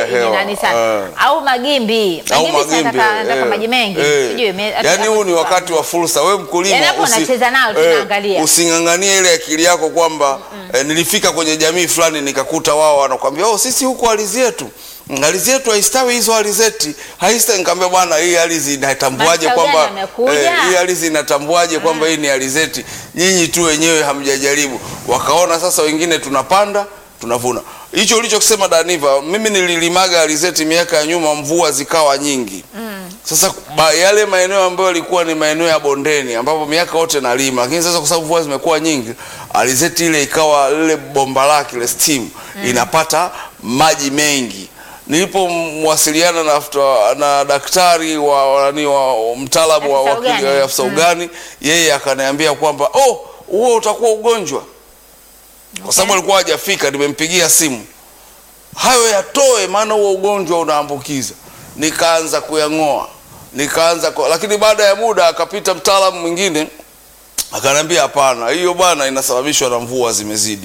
ni hewa. nani sana Eh. au magimbi au magimbi si magimbi anataka anataka eh, maji mengi eh. sijui me- hata Yaani kama huu ni sifahamu. wakati wa fursa. We mkulima Yaani hapo unacheza nao, tunaangalia. using'ang'anie ile akili yako kwamba eh, nilifika kwenye jamii fulani nikakuta wao wanakwambia oh, sisi huku ardhi yetu mm, ardhi yetu haistawi hizo alizeti haista. Nikamwambia bwana, hii ardhi inatambuaje Maisha kwamba gani yamekuja? hii ardhi inatambuaje kwamba hii ni alizeti? Nyinyi tu wenyewe hamjajaribu. Wakaona sasa, wengine tunapanda tunavuna. Hicho ulichokisema Daniva, mimi nililimaga alizeti miaka ya nyuma, mvua zikawa nyingi sasa ba, yale maeneo ambayo yalikuwa ni maeneo ya bondeni ambapo miaka yote nalima, lakini sasa kwa sababu mvua zimekuwa nyingi, alizeti ile ikawa lile bomba lake ile steam inapata maji mengi. Nilipomwasiliana na, afta- na daktari wa, wa, nani, wa mtaalamu wa, Afisa wa, ugani. wa afisa ugani, yeye akaniambia kwamba oh, huo utakuwa ugonjwa kwa sababu alikuwa hajafika. Nimempigia simu hayo yatoe, maana huo ugonjwa unaambukiza. Nikaanza kuyang'oa, nikaanza ku... lakini baada ya muda akapita mtaalamu mwingine akaniambia, hapana, hiyo bwana inasababishwa na mvua zimezidi.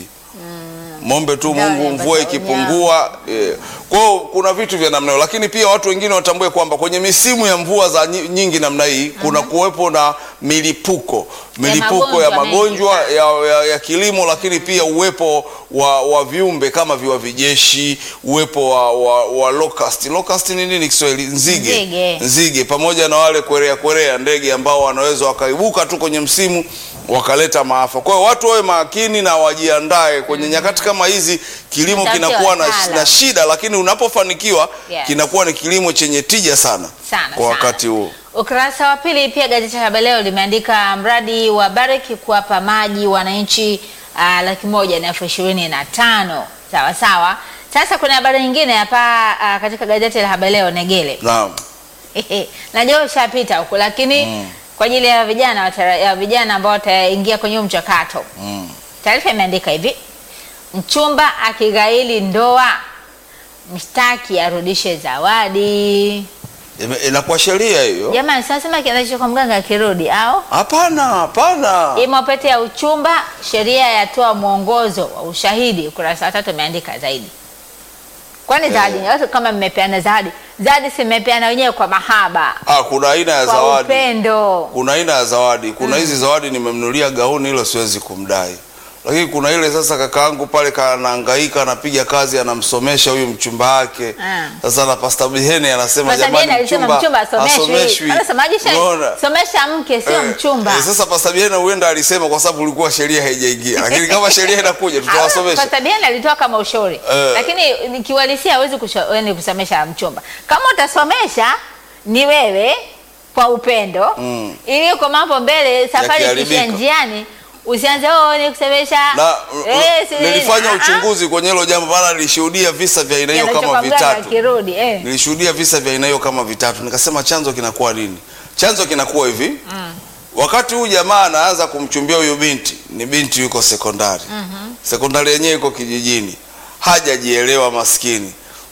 Mombe tu Dawa Mungu, ya mvua bata ikipungua. Eh, kwa hiyo kuna vitu vya namna hiyo, lakini pia watu wengine watambue kwamba kwenye misimu ya mvua za nyi- nyingi namna hii kuna kuwepo na milipuko milipuko ya magonjwa mengi magonjwa sana. ya, ya, ya kilimo, lakini pia uwepo wa, wa viumbe kama viwavi jeshi, uwepo wa, wa, wa locust. Locust ni nini Kiswahili? Nzige. Nzige. Nzige pamoja na wale kwerea kwerea, ndege ambao wanaweza wakaibuka tu kwenye msimu wakaleta maafa. Kwa hiyo watu wawe makini na wajiandae kwenye nyakati kama hizi. Kilimo Mtafute kinakuwa na, wataalam. na shida, lakini unapofanikiwa Yes. kinakuwa ni kilimo chenye tija sana, Sana, kwa sana. wakati huo. Ukurasa wa pili pia gazeti la Habari Leo limeandika mradi wa Barrick kuwapa maji wananchi uh, laki moja na elfu ishirini na tano sawa sawa. Sasa kuna habari nyingine hapa uh, katika gazeti la Habari Leo Negele Naam. najua ushapita huku lakini kwa ajili ya vijana watara- ya vijana ambao wataingia kwenye huu mchakato Mm. taarifa imeandika hivi: mchumba akighaili ndoa, mshtaki arudishe zawadi. Ime- Inakuwa sheria hiyo? Jamani, sasema kianzisho kwa mganga akirudi au Hapana, hapana. imo pete ya uchumba, sheria yatoa mwongozo wa ushahidi. Ukurasa wa tatu umeandika zaidi. Kwani zawadi watu kama mmepeana zawadi, zawadi si mmepeana wenyewe kwa mahaba, Ah, kuna aina ya kwa zawadi. upendo. Kuna aina ya zawadi. Kuna hizi zawadi nimemnunulia gauni, hilo siwezi kumdai. Lakini kuna ile sasa, kakaangu pale kanahangaika, anapiga kazi, anamsomesha huyu mchumba wake. Ah. Sasa na Pastor Bihene anasema Pastor jamani, Bien alisema mchumba asomeshwi. asomeshwi. Anasemaje? she- Unaona? Somesha mke sio Eh, mchumba. eh, sasa Pastor Bihene huenda alisema kwa sababu ulikuwa sheria haijaingia, lakini kama sheria inakuja tutawasomesha. Pastor Bien alitoa kama ushauri Eh. lakini nikiwalisia hawezi kusha- yaani kusomesha mchumba. Kama utasomesha ni wewe kwa upendo Mm. ili uko mambo mbele, safari Yakiharibika. ikishia njiani usianze oh, ni kusomesha na eh, si- nilifanya ah, ah. uchunguzi kwenye hilo jambo, maana nilishuhudia visa vya aina hiyo Yanacho kama kwa mganga vitatu. akirudi eh. Nilishuhudia visa vya aina hiyo kama vitatu, nikasema chanzo kinakuwa nini? Chanzo kinakuwa hivi wakati huu jamaa anaanza kumchumbia huyu binti, ni binti yuko sekondari sekondari yenyewe iko kijijini, hajajielewa maskini,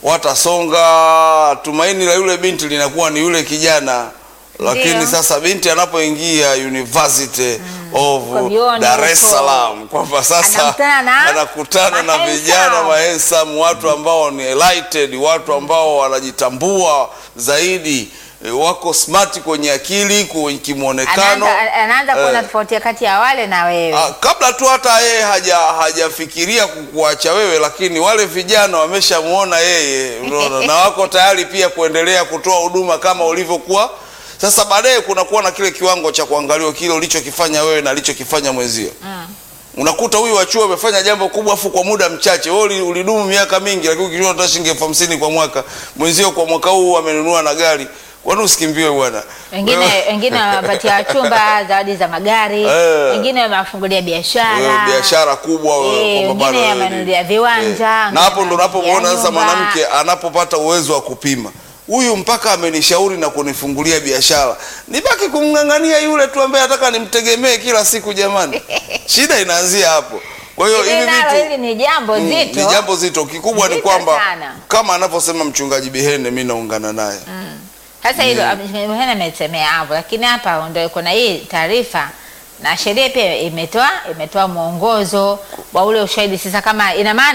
watasonga. Tumaini la yule binti linakuwa ni yule kijana, lakini Ndio. sasa binti anapoingia University of Kwa vyuoni Dar es huko. Salaam, kwamba sasa Anakutana na anakutana na mahandsome. vijana mahensam, watu ambao ni enlightened, watu ambao wanajitambua zaidi, e, wako smart kwenye akili, kwenye kimwonekano. Anaanza anaanza kuona Eh. tofauti kati ya wale na wewe. Ah, kabla tu hata yeye haja hajafikiria kukuacha wewe, lakini wale vijana wameshamuona yeye, unaona, na wako tayari pia kuendelea kutoa huduma kama ulivyokuwa. Sasa baadaye kunakuwa na kile kiwango cha kuangaliwa kile ulichokifanya wewe na alichokifanya mwenzio. Unakuta huyu wa chuo amefanya jambo kubwa afu kwa muda mchache. Wewe uli- ulidumu miaka mingi, lakini ukijua unataka shilingi elfu hamsini kwa mwaka, mwenzio kwa mwaka huu amenunua na gari. Kwani usikimbiwe bwana? Wengine Wewe- wengine wamewapatia wachumba zawadi za magari, Eh. wengine wamewafungulia Wewe biashara. biashara kubwa wewe, Eh, kwamba wengine bana wewe wamenunulia ni- viwanja, Eh, na hapo ndo unapomuona wamenunulia sasa nyumba. mwanamke anapopata uwezo wa kupima huyu mpaka amenishauri na kunifungulia biashara, nibaki kumng'ang'ania yule tu ambaye nataka nimtegemee kila siku. Jamani, shida inaanzia hapo. Kwa hiyo Hili hivi nalo vitu hili ni jambo Mm, zito. ni jambo zito. Kikubwa ni Zito kwamba sana. kama anavyosema mchungaji Bihene, mi naungana naye. Sasa hilo Hena amesemea hapo, lakini hapa ndio kuna hii taarifa na sheria pia imetoa imetoa mwongozo wa ule ushahidi. Sasa kama ina maana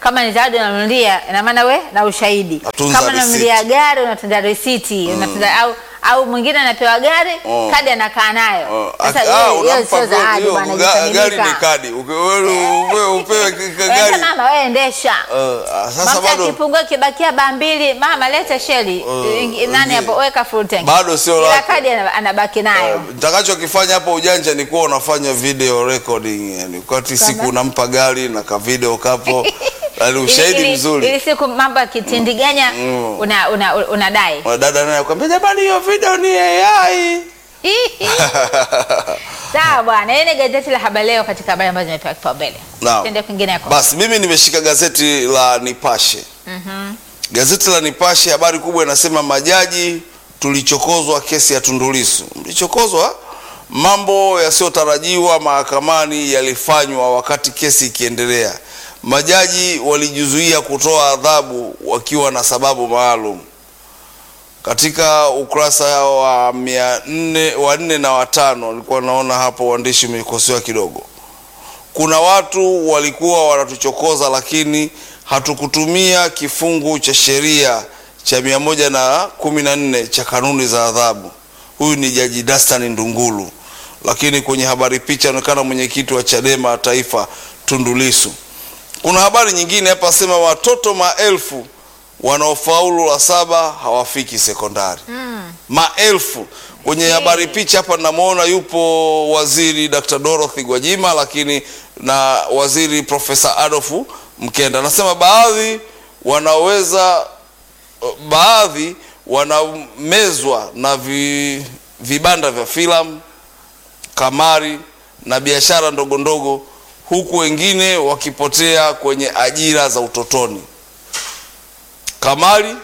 kama ni zawadi unanunulia, ina maana we na ushahidi. Atunza Kama unanunulia receipt. gari unatunza risiti unatunza au au mwingine anapewa gari Oh. kadi anakaa nayo. Oh, Sasa ak- hiyo- ah, hiyo unampa sio vyo- zawadi hiyo, bwana, ga- gari ni imekamilika. kadi Uke- wewe upewe upewe ka- ka- Wewe gari mama wewe endesha. Eh, ah, sasa Mafuta bado kipungua kibakia baa mbili, mama leta sheli. Eh, Nani eh, hapo weka full tank. bado sio Ila lako. kadi ana- anabaki nayo. nitakachokifanya hapo ujanja ni kuwa unafanya video recording yani wakati Kama? siku unampa gari na ka video kapo yani Ili- ushahidi ili- mzuri Ili siku mambo yakitindiganya Mm. una una unadai. Kuna dada naye akwambia jamani hiyo video ni AI Sawa bwana, hii ni gazeti la Habari Leo katika habari ambazo zimepewa kipaumbele. Naam. Tuende kwingineko. Basi mimi nimeshika gazeti la Nipashe. Gazeti la Nipashe habari kubwa inasema majaji tulichokozwa kesi ya Tundu Lissu. Mlichokozwa mambo yasiyotarajiwa mahakamani yalifanywa wakati kesi ikiendelea. Majaji walijizuia kutoa adhabu wakiwa na sababu maalum. Katika ukurasa wa mia nne wa nne na watano nilikuwa naona hapo uandishi umekosewa kidogo kuna watu walikuwa wanatuchokoza lakini hatukutumia kifungu cha sheria cha mia moja na kumi na nne cha kanuni za adhabu. Huyu ni Jaji Dastan Ndungulu, lakini kwenye habari picha anaonekana mwenyekiti wa Chadema Taifa Tundu Lissu. Kuna habari nyingine hapa sema watoto maelfu wanaofaulu la saba hawafiki sekondari maelfu kwenye habari picha hapa namwona yupo waziri Dr. Dorothy Gwajima lakini na waziri Profesa Adolfu Mkenda anasema baadhi wanaweza baadhi wanamezwa na vi, vibanda vya filamu kamari na biashara ndogo ndogo huku wengine wakipotea kwenye ajira za utotoni kamari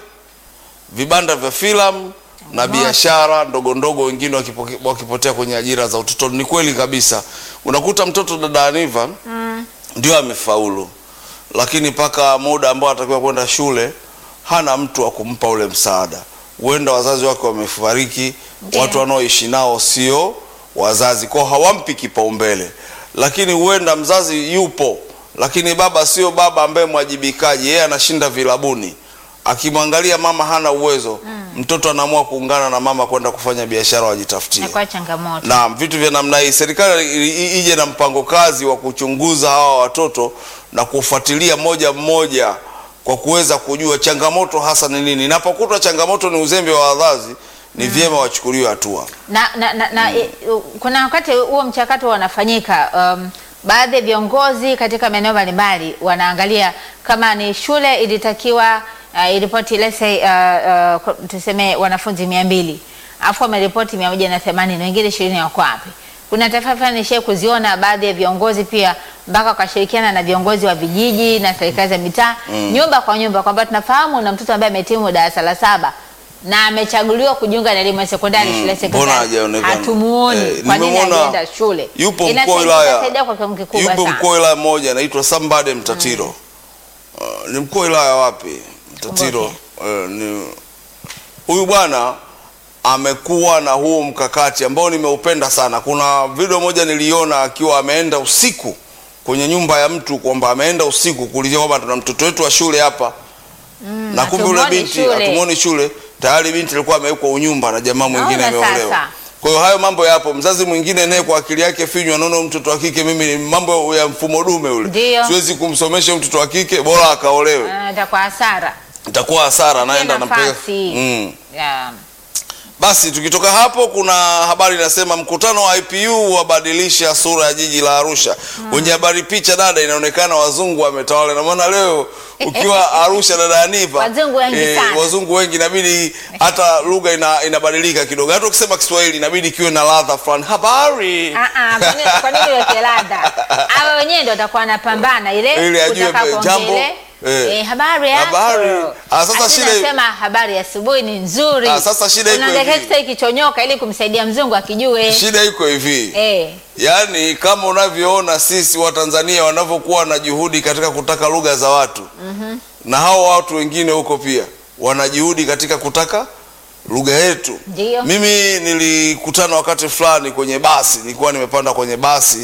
vibanda vya filamu na biashara ndogo ndogo, wengine wakipoke- wakipotea kwenye ajira za utotoni. Ni kweli kabisa, unakuta mtoto dada Aniva ndio amefaulu, lakini mpaka muda ambao atakiwa kwenda shule hana mtu wa kumpa ule msaada. Huenda wazazi wake wamefariki, Ndiyo. watu wanaoishi nao sio wazazi, kwao hawampi kipaumbele. Lakini huenda mzazi yupo, lakini baba sio baba ambaye mwajibikaji, yeye anashinda vilabuni akimwangalia mama hana uwezo mtoto anaamua kuungana na mama kwenda kufanya biashara wajitafutie. Inakuwa changamoto. Na vitu vya namna hii, serikali i- i- ije na mpango kazi wa kuchunguza hawa watoto na kufuatilia moja mmoja kwa kuweza kujua changamoto hasa ni nini. Inapokutwa changamoto ni uzembe wa wazazi, ni vyema wachukuliwe hatua. na, na, na, na i- u- kuna wakati huo mchakato unafanyika um, baadhi ya viongozi katika maeneo mbalimbali wanaangalia kama ni shule ilitakiwa uh, iripoti let's say uh, uh, tuseme wanafunzi mia mbili alafu wameripoti mia moja na themanini wengine ishirini wako wapi kuna taarifa fulani nishai kuziona baadhi ya viongozi pia mpaka wakashirikiana na viongozi wa vijiji na serikali za mitaa nyumba kwa nyumba kwamba tunafahamu na mtoto ambaye amehitimu darasa la saba na amechaguliwa kujiunga na elimu ya sekondari shule ya mbona sekondari hajaonekana? hatumuoni Eh, kwa nini nimemwona hajaenda shule Yupo mkuu wa Inasaidia- wilaya, inasaidia kwa kiwango kikubwa yupo sana mkuu wa wilaya mmoja anaitwa Sambade Mtatiro. Uh, ni mkuu wa wilaya wapi? Mtatiro. Uh, ni huyu bwana amekuwa na huo mkakati ambao nimeupenda sana. Kuna video moja niliona akiwa ameenda usiku kwenye nyumba ya mtu, kwamba ameenda usiku kuulizia kwamba tuna mtoto wetu wa shule hapa na kumbe yule hatumuoni binti shule. hatumuoni shule tayari, binti alikuwa amewekwa unyumba na jamaa mwingine Naona ameolewa. sasa. Kwa hiyo hayo mambo yapo. Mzazi mwingine naye kwa akili yake finywa, anaona huyu mtoto wa kike, mimi ni mambo ya mfumo dume ule, Ndio. siwezi kumsomesha huyu mtoto wa kike, bora akaolewe, Ah, itakuwa hasara itakuwa hasara, naenda Pia nampeleka nafasi. mm. yeah. Basi tukitoka hapo, kuna habari inasema mkutano wa IPU wabadilisha sura ya jiji la Arusha. Kwenye habari picha, dada, inaonekana wazungu wametawala. Na maana leo ukiwa Arusha, dada Aniva, Wazungu wengi sana. wazungu wengi, inabidi hata lugha ina, inabadilika kidogo. Hata ukisema Kiswahili inabidi kiwe na ladha fulani. Habari Ah, ah, kwa nini- kwa nini weke ladha? Hawa wenyewe ndio watakuwa wanapambana ile Ili ajue kutaka pe- kuongea jambo, ile, eh. eh, habari yako. Habari. Ah, sasa Asi shida- nasema habari ya asubuhi ni nzuri. Ah, sasa shida iko Unaangalia hivi. kitu kichonyoka ili kumsaidia mzungu akijue. shida iko hivi Eh. Yaani, kama unavyoona sisi Watanzania wanavyokuwa na juhudi katika kutaka lugha za watu na hao watu wengine huko pia wana juhudi katika kutaka lugha yetu. Ndio. Mimi nilikutana wakati fulani kwenye basi, nilikuwa nimepanda kwenye basi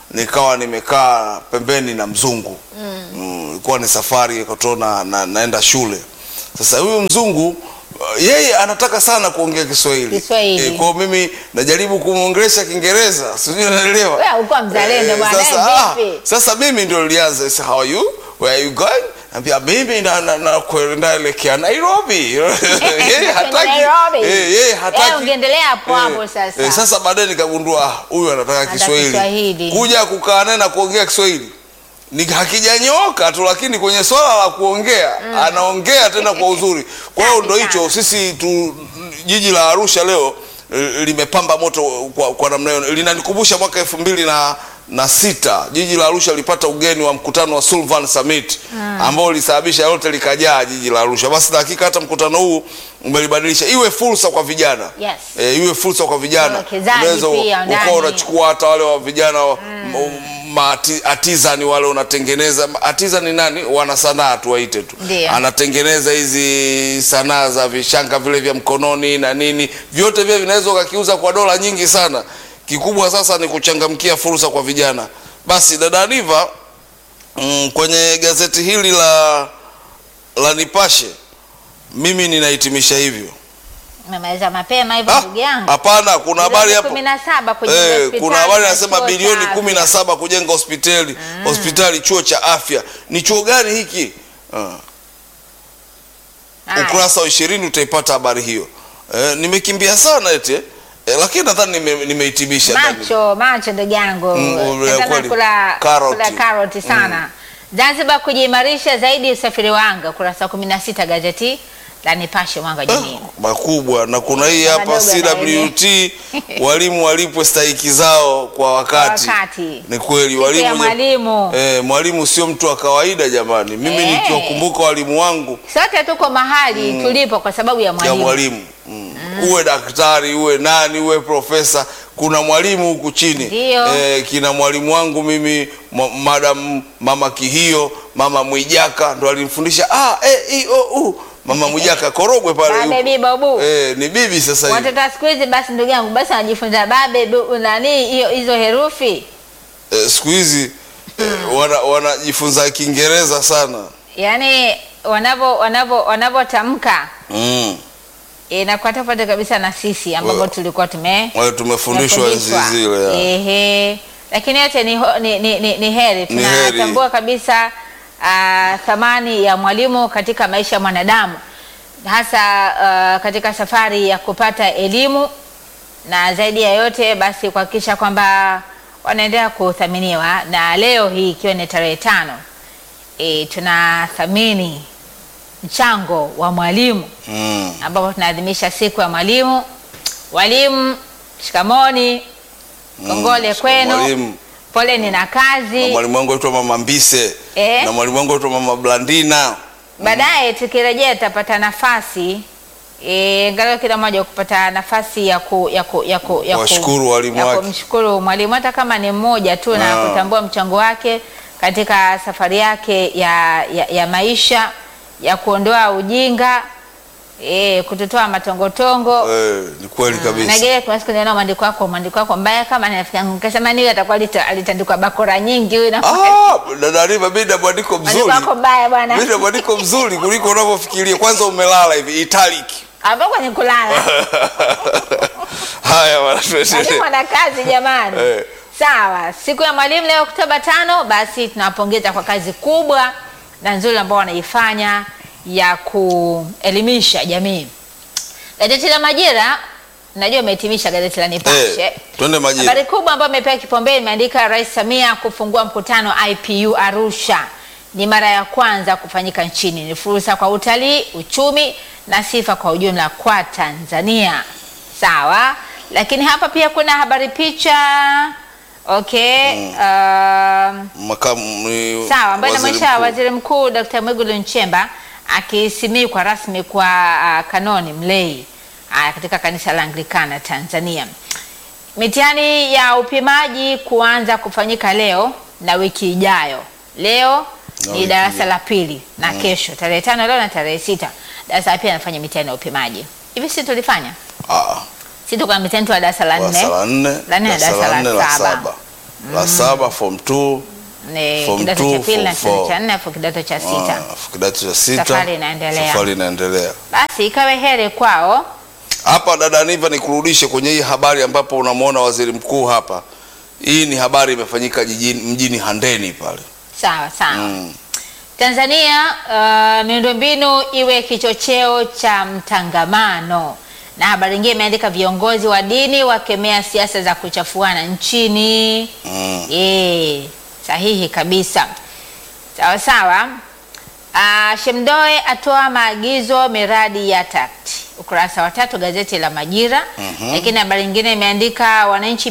nikawa nimekaa pembeni na mzungu mm. ilikuwa ni safari kutona na, naenda shule sasa huyu mzungu uh, yeye anataka sana kuongea Kiswahili. Kiswahili. Eh, kwa mimi najaribu kumwongelesha Kiingereza, sijui unaelewa. Wewe haukuwa mzalendo Eh, bwana, sasa, eh, ah, vipi? sasa mimi ndio nilianza sasa, how are you? Where are you going? Ambia mimi na na, na kwenda elekea Nairobi. Yeye hataki. Nairobi. Eh, yeye hataki. Eh, ungeendelea hapo hapo sasa. Eh, sasa baadaye nikagundua ah, huyu anataka Anataka Kiswahili. Kiswahili. Kuja kukaa naye na kuongea Kiswahili ni hakijanyooka tu, lakini kwenye swala la kuongea anaongea tena kwa uzuri. Kwa hiyo ndo hicho Sana. sisi tu, jiji la Arusha leo eh, limepamba moto kwa, kwa namna hiyo. Linanikumbusha mwaka elfu mbili na na sita jiji la Arusha lilipata ugeni wa mkutano wa Sullivan Summit ambao ulisababisha yote likajaa jiji la Arusha. Basi na hakika hata mkutano huu umelibadilisha, iwe fursa kwa vijana Yes. e, iwe fursa kwa vijana, Wawekezaji unaweza pia ndani. ukawa unachukua hata wale wa vijana mm. artisan wale unatengeneza artisan ni nani, wana sanaa tuwaite tu, Ndio. anatengeneza hizi sanaa za vishanga vile vya mkononi na nini, vyote vile vinaweza ukakiuza kwa dola nyingi sana. Kikubwa sasa ni kuchangamkia fursa kwa vijana. Basi dada Aniva, mm, kwenye gazeti hili la la Nipashe mimi ninahitimisha hivyo. Umemaliza mapema hivyo Ah, ndugu yangu. Hapana, kuna habari hapo kumi na saba kwenye Eh, hospitali kuna habari na anasema chuo cha bilioni afya. kumi na saba kujenga hospitali hospitali chuo cha afya. Ni chuo gani hiki? Ah, Haya. ukurasa wa ishirini utaipata habari hiyo. Eh, nimekimbia sana eti eh, lakini nadhani nime- nimehitimisha ndani. macho macho ndugu yangu Mm, ule Tazama kweli. kula Karoti. kula karoti sana Zanzibar kujiimarisha zaidi usafiri wa anga kurasa kumi na sita gazeti la Nipashe mwanga wa jamii makubwa na kuna hii Madogo hapa na CWT walimu walipwe stahiki zao kwa wakati. Kwa wakati. Ni kweli Siku ya walimu mwalimu. eh, mwalimu sio mtu wa kawaida jamani. Mimi Eh. nikiwakumbuka walimu wangu sote tuko mahali tulipo kwa sababu ya ya mwalimu mwalimu mm. uwe daktari uwe nani uwe profesa kuna mwalimu huku chini Ndio. eh, kina mwalimu wangu mimi ma, madam mama Kihio mama Mwijaka ndo alimfundisha ah, eh, i, o, u. mama Mwijaka Korogwe pale babe yupo. biba bu eh, ni bibi sasa hivi watoto wa siku hizi basi ndugu yangu basi wanajifunza babe bu, nani hiyo hizo herufi eh, siku hizi eh, wana- wanajifunza Kiingereza sana yaani wanavyo wanavyo wanavyotamka mm. inakuwa tofauti kabisa na sisi ambapo Wa- tulikuwa tume wale tumefundishwa enzi tumefundishwa. zile ya. Ehe. Lakini yote ni, ho- ni, ni, ni, ni heri Ni heri. tunatambua kabisa uh, thamani ya mwalimu katika maisha ya mwanadamu hasa uh, katika safari ya kupata elimu na zaidi ya yote basi kuhakikisha kwamba wanaendelea kuthaminiwa na leo hii ikiwa ni tarehe tano e, tunathamini mchango wa mwalimu mm. ambapo tunaadhimisha siku ya mwalimu. Walimu, shikamoni, kongole Mm, kwenu, mwalimu. poleni na na kazi. mwalimu wangu aitwa mama Mbise Eh. na mwalimu wangu aitwa mama Blandina Baadaye tukirejea tutapata nafasi e, angalau kila mmoja kupata nafasi ya ku, ya ku, ya ku, ya ku- Kuwashukuru walimu ya wake. kumshukuru mwalimu hata kama ni mmoja tu na Ah. kutambua mchango wake katika safari yake ya, ya, ya maisha ya kuondoa ujinga e, kutotoa matongotongo eh, ni kweli kabisa Nagele kuna siku niliona mwandiko wako mwandiko wako mbaya kama rafiki yangu nikasema niwe atakuwa alita- alitandikwa bakora nyingi huyu na Ah, dada Riva, mimi na mwandiko mwandiko mzuri wako mbaya bwana mimi na mwandiko mzuri kuliko unavyofikiria kwanza umelala hivi italic ambao kwenye kulala haya bwana mwalimu tuendelee ana kazi jamani Eh. sawa siku ya mwalimu leo Oktoba tano basi tunawapongeza kwa kazi kubwa na nzuri ambao wanaifanya ya kuelimisha jamii gazeti la Majira najua umehitimisha gazeti la Nipashe eh, twende majira Habari kubwa ambayo imepewa kipaumbele imeandika Rais Samia kufungua mkutano IPU Arusha. Ni mara ya kwanza kufanyika nchini. Ni fursa kwa utalii, uchumi na sifa kwa ujumla kwa Tanzania. Sawa, lakini hapa pia kuna habari picha. Okay, um, makamu ni Sawa, ambayo waziri inamwonyesha mkuu. waziri mkuu Dr. Mwigulu Nchemba akisimikwa rasmi kwa uh, kanoni mlei uh, katika kanisa la Anglikana Tanzania. Mitihani ya upimaji kuanza kufanyika leo na wiki ijayo. Leo Na ni wiki darasa ijayo. la pili na kesho tarehe tano leo na tarehe sita darasa la pili anafanya mitihani ya upimaji. Hivi si tulifanya? Ah, Si tuko na mitihani tu ya darasa la darasa nne la nne la nne na darasa la nne saba. la saba form 2 Ni Form kidato two, cha pili na form kidato four. cha nne afu kidato cha sita. ah, kidato cha sita Safari inaendelea. safari inaendelea Basi ikawe heri kwao. hapa dada Niva, nikurudishe kwenye hii habari ambapo unamwona waziri mkuu hapa. Hii ni habari imefanyika jijini mjini Handeni pale. Sawa sawa. Mm. Tanzania uh, miundombinu iwe kichocheo cha mtangamano. Na habari nyingine imeandika viongozi wa dini wakemea siasa za kuchafuana nchini. Mm. Eh, sahihi kabisa. Sawa sawa. Uh, Shemdoe atoa maagizo miradi ya TACT. Ukurasa wa tatu gazeti la Majira. Mhm. Lakini habari nyingine imeandika wananchi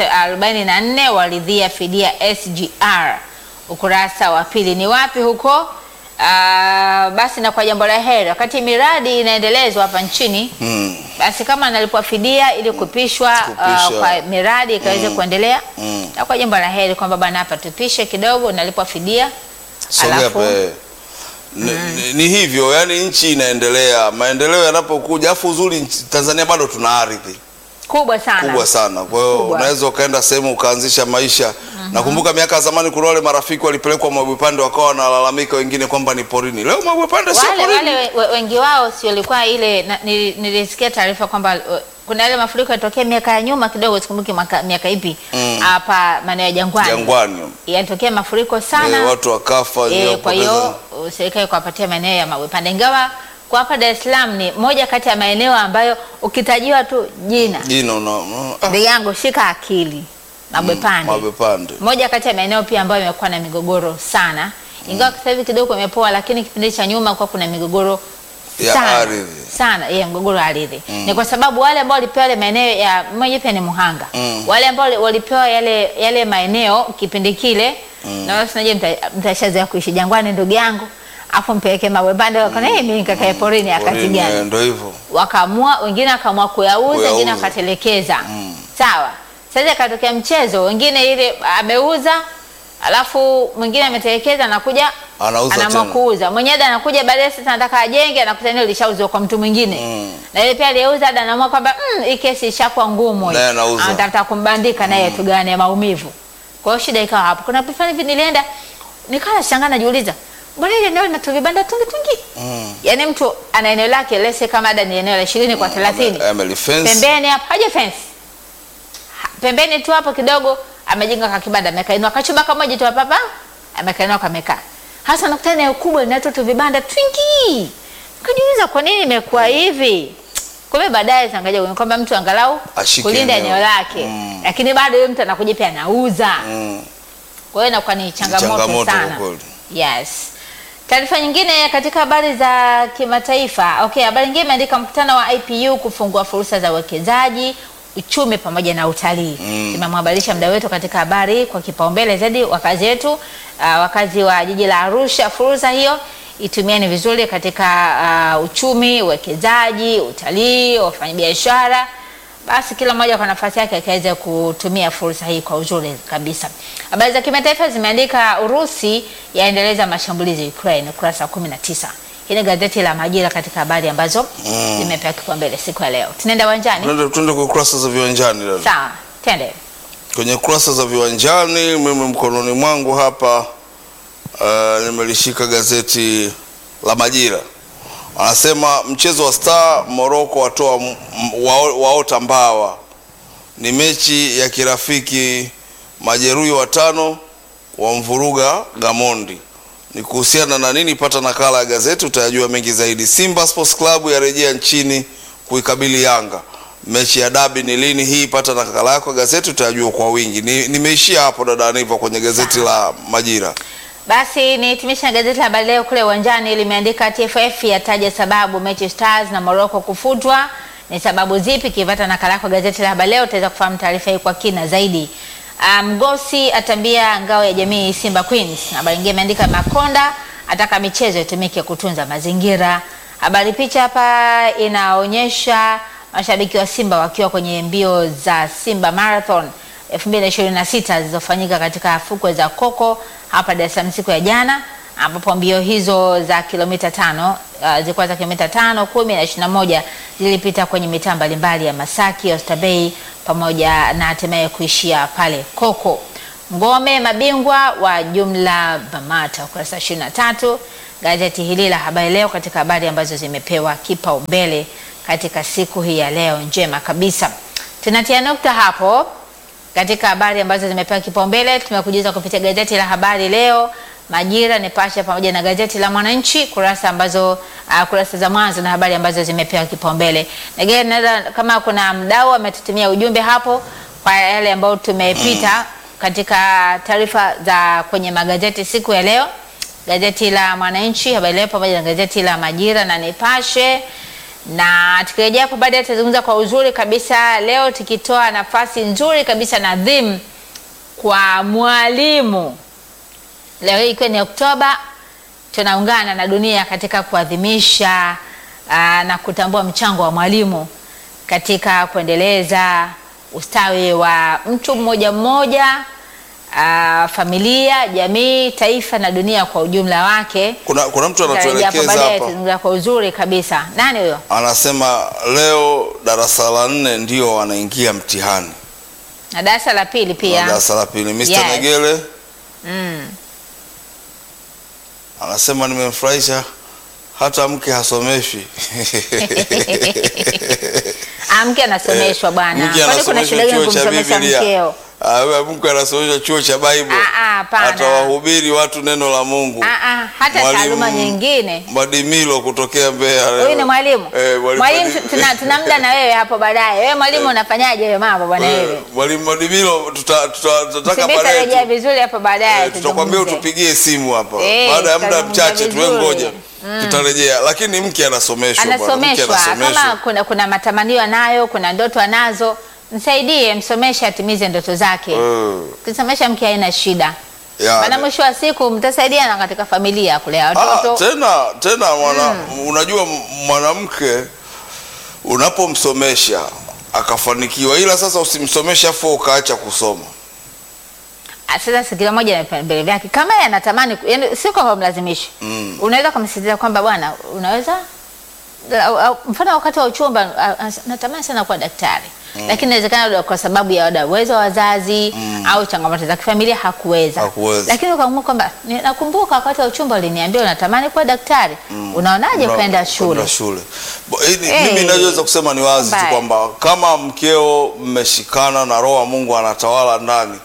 344 waridhia fidia SGR. Ukurasa wa pili ni wapi huko? Uh, basi na kwa jambo la heri, wakati miradi inaendelezwa hapa nchini Mm. basi kama analipwa fidia ili kupishwa Kupisha. uh, kwa miradi ikaweze kuendelea Mm. na kwa jambo la heri kwamba bana, hapa tupishe kidogo, unalipwa fidia Sogea Alafu- pe. Ni, ni, ni hivyo yani, nchi inaendelea, maendeleo yanapokuja, afu uzuri nchi- Tanzania bado tuna ardhi kubwa sana kubwa sana. Kwa hiyo Kubwa. unaweza ukaenda sehemu ukaanzisha maisha. Nakumbuka miaka ya zamani kuna wale marafiki walipelekwa Mwebwepande wakawa wanalalamika wengine kwamba ni porini. Leo Mwebwepande sio wale, porini. wale we- we- wengi wao si walikuwa ile na, nili- nilisikia taarifa kwamba uh, kuna yale mafuriko yatokea miaka ya nyuma kidogo, sikumbuki mwaka- miaka ipi Mm. hapa maeneo ya Jangwani, Jangwani. yalitokea mafuriko sana Eh, watu wakafa Eh, ndio kwa hiyo uh, serikali kuwapatia maeneo ya Mabwepande, ingawa kwa hapa Dar es Salaam ni moja kati ya maeneo ambayo ukitajiwa tu jina jina una, una ah, ndugu yangu shika akili Mabwepande, Mwebwepande. moja kati ya maeneo pia ambayo imekuwa na migogoro sana, ingawa sasa hivi kidogo imepoa, lakini kipindi cha nyuma kwa kuna migogoro Ya sana ardhi. sana ya mgogoro wa ardhi ni kwa sababu wale ambao walipewa yale maeneo ya mmoja pia ni Muhanga Mm. wale ambao walipewa yale yale maeneo kipindi kile na wao sinaje mta- mtashazoea kuishi jangwani ndugu yangu afu mpeleke Mabwepande wakaona hey, mimi nikakae porini akati Porini, eh, gani Ndio hivyo. wakaamua wengine wakaamua kuyauza Kuyauza. wengine wakatelekeza Mm. sawa sasa ikatokea mchezo wengine ile ameuza alafu mwingine ametelekeza anakuja Anauza anaamua tena. kuuza mwenyewe ada anakuja baadaye sasa anataka ajenge anakuta eneo lishauzwa kwa mtu mwingine Mm. na ile pia aliyeuza ada anaamua kwamba mm, hii kesi ishakuwa ngumu hii." Naye anauza. anatafuta kumbandika naye tugane maumivu kwa hiyo shida ikawa hapo kuna pifani hivi nilienda nikawa nashangaa najiuliza mbona ile eneo lina tu vibanda tungi tungi Mm. yaani mtu ana eneo lake lese kama ada ni eneo la ishirini kwa thelathini Ame- amelifence. pembeni hapo haja fence Ha- pembeni tu hapo kidogo amejenga kakibanda amekainua kachumba kamoja tu hapa hapa amekainua kamekaa hasa nakuta eneo kubwa linatoa tu vibanda twingi kajiuliza kwa nini imekuwa hivi kumbe baadaye zangaja kwamba mtu angalau Ashike kulinda eneo. eneo lake Mm. lakini bado yule mtu anakuja pia anauza Mm. kwa hiyo inakuwa ni changamoto, changamoto kwa sana. kweli. Yes. Taarifa nyingine katika habari za kimataifa. Okay, habari nyingine imeandika mkutano wa IPU kufungua fursa za uwekezaji, uchumi pamoja na utalii. Mm. Tumemhabarisha mda wetu katika habari kwa kipaumbele zaidi wakazi wetu, uh, wakazi wa jiji la Arusha, fursa hiyo itumieni vizuri katika uh, uchumi, uwekezaji, utalii, wafanyabiashara basi kila mmoja kwa nafasi yake akaweze kutumia fursa hii kwa uzuri kabisa. Habari za kimataifa zimeandika Urusi yaendeleza mashambulizi Ukraine, ukurasa wa 19. Hii ni gazeti la Majira katika habari ambazo Mm. zimepewa kipaumbele siku ya leo. Tunaenda uwanjani? Tuende tuende kwa kurasa za viwanjani dada. Sawa, twende. Kwenye kurasa za viwanjani, mimi mkononi mwangu hapa uh, nimelishika gazeti la Majira. Anasema mchezo wa Star Morocco watoa m- m- wao- waota mbawa. Ni mechi ya kirafiki, majeruhi watano wamvuruga Gamondi. Ni kuhusiana na nini? Pata nakala ya gazeti utayajua mengi zaidi. Simba Sports Club yarejea nchini kuikabili Yanga. Mechi ya dabi ni lini hii? Pata nakala yako ya gazeti utayajua kwa wingi. Ni- Nimeishia hapo dada Aniva kwenye gazeti la Majira. Basi nihitimisha na gazeti la habari leo kule uwanjani limeandika TFF yataja sababu mechi Stars na Morocco kufutwa. Ni sababu zipi? Kipata nakala yako gazeti la habari leo utaweza kufahamu taarifa hii kwa kina zaidi. Ah, Mgosi atambia ngao ya jamii Simba Queens. Habari nyingine imeandika Makonda ataka michezo itumike kutunza mazingira. Habari picha hapa inaonyesha mashabiki wa Simba wakiwa kwenye mbio za Simba Marathon 2026 zilizofanyika katika fukwe za Koko hapa Dar es Salaam siku ya jana, ambapo mbio hizo za kilomita tano uh, zilikuwa za kilomita tano, kumi na ishirini na moja zilipita kwenye mitaa mbalimbali ya Masaki, Oysterbay pamoja na hatimaye kuishia pale Koko. Ngome mabingwa wa jumla BAMATA, ukurasa 23 gazeti hili la Habari Leo, katika habari ambazo zimepewa kipaumbele katika siku hii ya leo njema kabisa. Tunatia nukta hapo katika habari ambazo zimepewa kipaumbele. Tumekujuza kupitia gazeti la Habari Leo, Majira, Nipashe pamoja na gazeti la Mwananchi, kurasa ambazo uh, kurasa za mwanzo na habari ambazo zimepewa kipaumbele. Na kama kuna mdau ametutumia ujumbe hapo kwa yale ambayo tumepita katika taarifa za kwenye magazeti siku ya leo, gazeti la Mwananchi, Habari Leo pamoja na gazeti la Majira na Nipashe na tukirejea hapo baadaye tutazungumza kwa uzuri kabisa leo, tukitoa nafasi nzuri kabisa na adhimu kwa mwalimu. Leo hii ikiwa ni Oktoba, tunaungana na dunia katika kuadhimisha aa, na kutambua mchango wa mwalimu katika kuendeleza ustawi wa mtu mmoja mmoja, aa, familia, jamii, taifa na dunia kwa ujumla wake. Kuna, kuna mtu Tutarejea hapo anatuelekeza baadaye, hapa tutazungumza kwa uzuri kabisa. Nani huyo? anasema leo darasa la nne ndio wanaingia mtihani Na darasa la pili na pia. darasa la pili. Mr. Yes. Negele Mm. anasema nimemfurahisha hata mke hasomeshwi. Ah, mke anasomeshwa bwana. Mke Kwani kuna shida anasomeshwa gani chuo cha kumsomesha Biblia. mkeo? Ah, wewe mke anasomeshwa chuo cha Bible. Ah, ah, hapana. Atawahubiri watu neno la Mungu. Ah, ah, hata Mwalimu taaluma nyingine. Madimilo kutokea Mbeya. Huyu ni mwalimu. Eh, mwalimu Mwalimu Madimilo. tuna, tuna muda na wewe hapo baadaye. Wewe mwalimu unafanyaje wewe mambo bwana Eh, wewe? Mwalimu Madimilo tuta- tuta- tutataka Sibita baadaye rejea tu- vizuri hapo baadaye. Eh, tutakwambia tuzungumze. utupigie simu hapa Eh, baada ya muda tutazungumza mchache tuwe vizuri. ngoja tutarejea, lakini mke anasomeshwa bwana, mke Anasomeshwa anasomeshwa. kama kuna kuna matamanio anayo, kuna ndoto anazo, msaidie, msomeshe atimize ndoto zake. Eh, Ukisomesha mke haina shida. ya, Maana mwisho wa siku mtasaidiana katika familia kulea Ah, watoto. tena tena mwana, unajua m- mwanamke unapomsomesha akafanikiwa, ila sasa usimsomeshe afu ukaacha kusoma. Ah, Sasa si kila mmoja na vipaumbele vyake. Kama yeye anatamani, ku- yani sio kwamba mlazimishe. Mm. Unaweza kumsisitiza kwamba bwana, unaweza au- au- mfano wakati wa uchumba ah, ah, natamani sana kuwa daktari. Lakini inawezekana labda kwa sababu ya labda uwezo wa wazazi au changamoto za kifamilia hakuweza. Hakuweza. Lakini ukaamua kwamba ni- nakumbuka wakati wa uchumba uliniambia unatamani kuwa daktari. Unaonaje Una- ukaenda shule? kwenda shule. Bo- hili- Eh, Mimi ninachoweza kusema ni wazi tu mbaya. kwamba kama mkeo mmeshikana na roho wa Mungu anatawala ndani,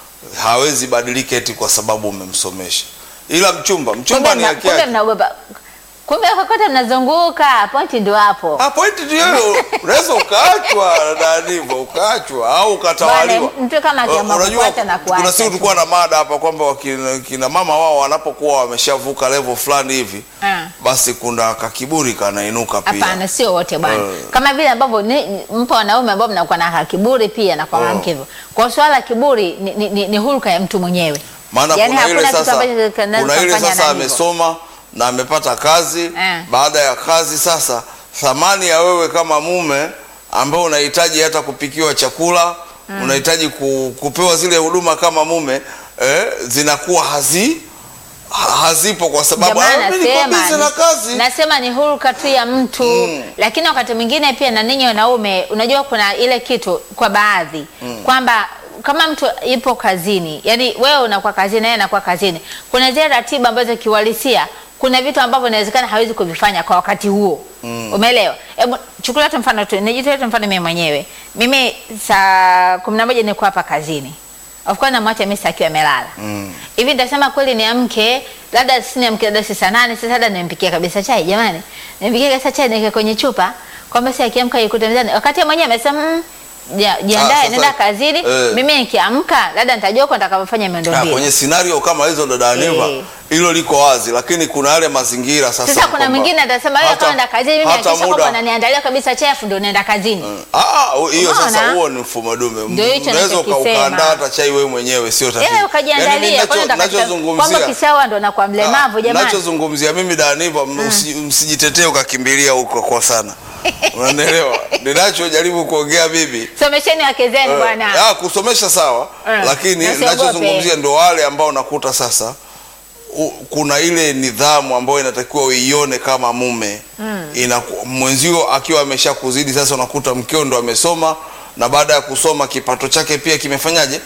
hawezi badilika eti kwa sababu umemsomesha. Ila mchumba, mchumba Kumbe ni mna- haki kumbe yake. mnaogopa. Kumbe kokote mnazunguka, pointi ndio hapo. Ah, pointi ndio hiyo. Unaweza ukaachwa na ndivyo ukaachwa au ukatawaliwa. Bwana, mtu kama akiamua Unajua, kufuata na kuacha kuna siku tu. tulikuwa na mada hapa kwamba wakina- kina mama wao wanapokuwa wameshavuka level fulani hivi Ah. basi kuna kakiburi kanainuka pia. Hapana, sio wote bwana. Eh. Kama vile ambavyo ni- mpo wanaume ambao mnakuwa na kiburi pia na kwa Oh. mwanamke hivyo. Kwa swala la kiburi ni, ni, ni, ni hulka ya mtu mwenyewe. maana Yaani kuna ile hakuna kitu sasa, ambacho kinaweza kuna ile kumfanya sasa na hivyo. amesoma na amepata kazi Eh. baada ya kazi sasa thamani ya wewe kama mume ambao unahitaji hata kupikiwa chakula unahitaji ku, kupewa zile huduma kama mume eh, zinakuwa hazi ha- hazipo kwa sababu Ndio maana "Ah, mimi niko nasema busy na ni- kazi nasema ni hulka tu ya mtu Mm. lakini wakati mwingine pia na ninyi wanaume, unajua kuna ile kitu kwa baadhi kwamba kama mtu yupo kazini, yani wewe unakuwa kazini na yeye anakuwa kazini, kuna zile ratiba ambazo kiuhalisia kuna vitu ambavyo inawezekana hawezi kuvifanya kwa wakati huo umeelewa? Hebu chukulia tu mfano tu, nijitoe tu mfano mimi mwenyewe. Mimi saa kumi na moja niko hapa kazini, of course namwacha Mr. akiwa amelala Mm. hivi nitasema kweli niamke, labda si niamke, labda si saa nane, sasa labda nimpikie kabisa chai. Jamani, nimpikie kabisa chai niweke kwenye chupa, kwamba si akiamka ikute mezani, wakati yeye mwenyewe amesema mm, ja- Ah, jiandae, sasa- nenda kazini. eh. Mimi nikiamka, labda nitajua huko nitakapofanya Ah, miundombinu. kwenye scenario kama hizo dada Aniva Eh. hilo liko wazi, lakini kuna yale mazingira sasa. Sasa kuna kwamba mwingine atasema wewe hata- kama naenda kazini, mimi hata nahakikisha kwamba muda- unaniandalia kabisa chai, afu ndio naenda kazini. Ah, hiyo sasa Unaona? huo ni mfumo dume. Ndio hicho Unaweza uka- ninachokisema. ukaandaa hata chai wewe mwenyewe sio tatizo. Yeye Yaani ukajiandalia, mimi kwani nacho- unataka kwamba nachozungumzia kishawa ndo nakuwa mlemavu Ah, jamani. Nachozungumzia mimi Daniva, usi- msijitetee ukakimbilia huko kwa sana. Unanielewa? Ninachojaribu kuongea bibi Somesheni wake zenu bwana. Ah, kusomesha sawa, Eh, lakini na usiogope. nachozungumzia ndo wale ambao nakuta sasa u, kuna ile nidhamu ambayo inatakiwa uione kama mume mm. mwenzio akiwa amesha kuzidi sasa, unakuta mkeo ndo amesoma na baada ya kusoma kipato chake pia kimefanyaje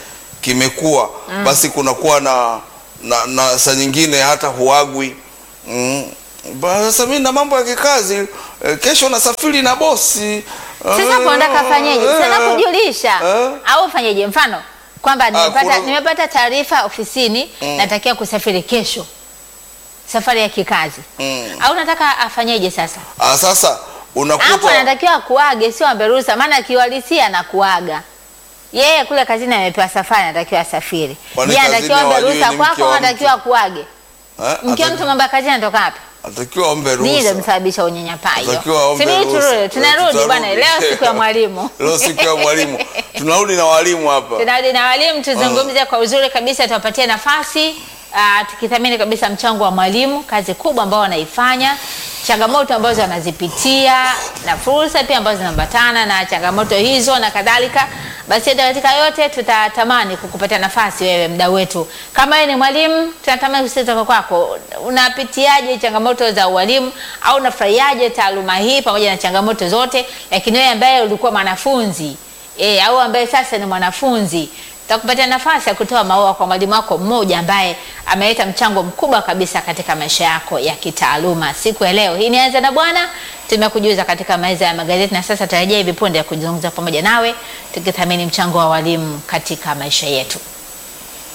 kimekuwa basi kunakuwa na, na, na saa nyingine hata huagwi mm. Ba- Sasa mimi na mambo ya kikazi eh, kesho nasafiri na bosi Sasa Eh, hapo unataka afanyeje? eh, Sana kujulisha eh. au ufanyeje? Mfano kwamba nimepata kuna- nimepata taarifa ofisini, natakiwa kusafiri kesho, safari ya kikazi Mm. au nataka afanyeje sasa? Ah, sasa Hapo unakuta anatakiwa akuage, sio ambe ruhusa, maana kiuhalisia na kuaga yeye kule kazini amepewa safari, anatakiwa asafiri. Kwani Je, kazini anatakiwa ambe hawajui ruhusa ni mke kwako, wa au mtu? anatakiwa akuage? eh, Mke wa ataki- mtu mambo ya kazini anatoka wapi? atakiwa ombe Nini ndio ruhusa msababisha unyanyapaa hiyo? Atakiwa aombe Sibidi ruhusa. turudi, Eh, tunarudi tutarudi. bwana, leo siku ya mwalimu. leo siku ya mwalimu tunarudi na walimu hapa Tunarudi na walimu tuzungumze kwa uzuri kabisa, tuwapatie nafasi uh, tukithamini kabisa mchango wa mwalimu, kazi kubwa ambao wanaifanya, changamoto ambazo wanazipitia na fursa pia ambazo zinaambatana na changamoto hizo na kadhalika. Basi hata katika yote tutatamani kukupatia nafasi wewe mdau wetu. Kama wewe ni mwalimu, tunatamani kusikia kutoka kwako. Unapitiaje changamoto za ualimu au unafurahiaje taaluma hii pamoja na changamoto zote? Lakini wewe ambaye ulikuwa mwanafunzi e, au ambaye sasa ni mwanafunzi takupatia nafasi ya kutoa maua kwa mwalimu wako mmoja ambaye ameleta mchango mkubwa kabisa katika maisha yako ya kitaaluma siku ya leo. Hii ni Anza na Bwana, tumekujuza katika meza ya magazeti, na sasa tarajia hivi punde ya kuzungumza pamoja nawe tukithamini mchango wa walimu katika maisha yetu.